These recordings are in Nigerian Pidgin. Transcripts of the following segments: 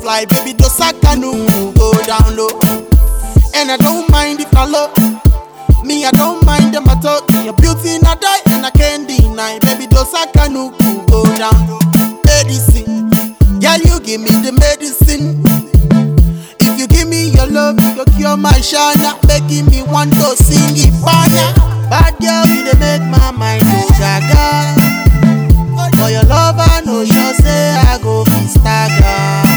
fly, baby, Dosaka no go down low. And I don't mind if I low. Me, I don't mind them at all. Your beauty not die, and I can't deny. Baby, Dosaka no go down low. Medicine, yeah, you give me the medicine. If you give me your love, you go cure my shana, making me want to sing it fire. Bad girl, you dey make my mind go gaga. For your love, I know sure say I go be stagger.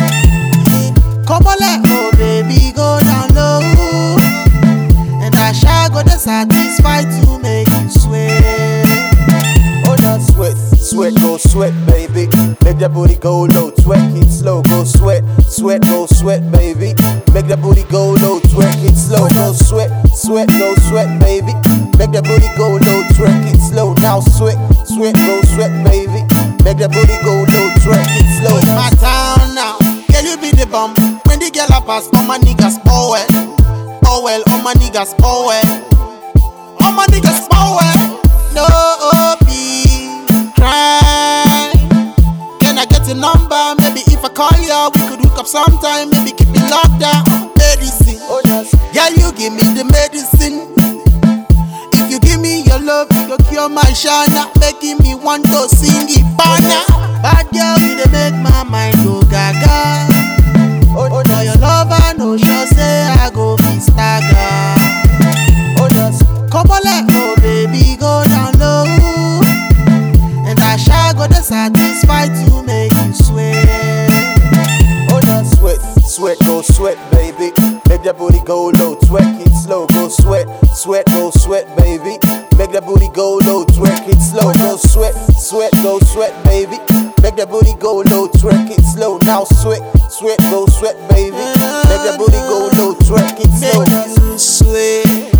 Come on, let oh baby go down low, and I shall go the satisfied to make you sweat. Oh, that sweat, sweat, go sweat, baby. Make that booty go low, twerk it slow, go sweat, sweat, go sweat, baby. Make that booty go low, twerk it slow, go sweat, sweat, go sweat, baby. Make that booty go low, twerk it slow. Now sweat, sweat, go sweat, baby. Make that booty go low, twerk it slow. in my town now. Can you be the bum? When the girl a pass, all my niggas oh well, oh well, all my niggas oh well, all my niggas oh well. No be cry. Can I get a number? Maybe if I call you, we could hook up sometime. Maybe keep it locked down. Medicine, Oh, that's yeah, you give me the medicine. If you give me your love, you go cure my shana, making me want to sing it fana. Bad girl, you dey make my mind go gaga. oh, oh, For that's your love, I know sure say I go be stagger. oh, that's Come on, let oh baby go down low, and I shall go the satisfied to make you sweat. Oh, that sweat, sweat, go sweat, baby. Make that booty go low, twerk it slow, go sweat, sweat, go sweat, baby. Make that booty go low, twerk it slow, go sweat, sweat, go sweat, baby. Make that booty go low, twerk it slow. Now sweat, sweat, go sweat, baby. Make that booty go low, twerk it slow. Make you sweat.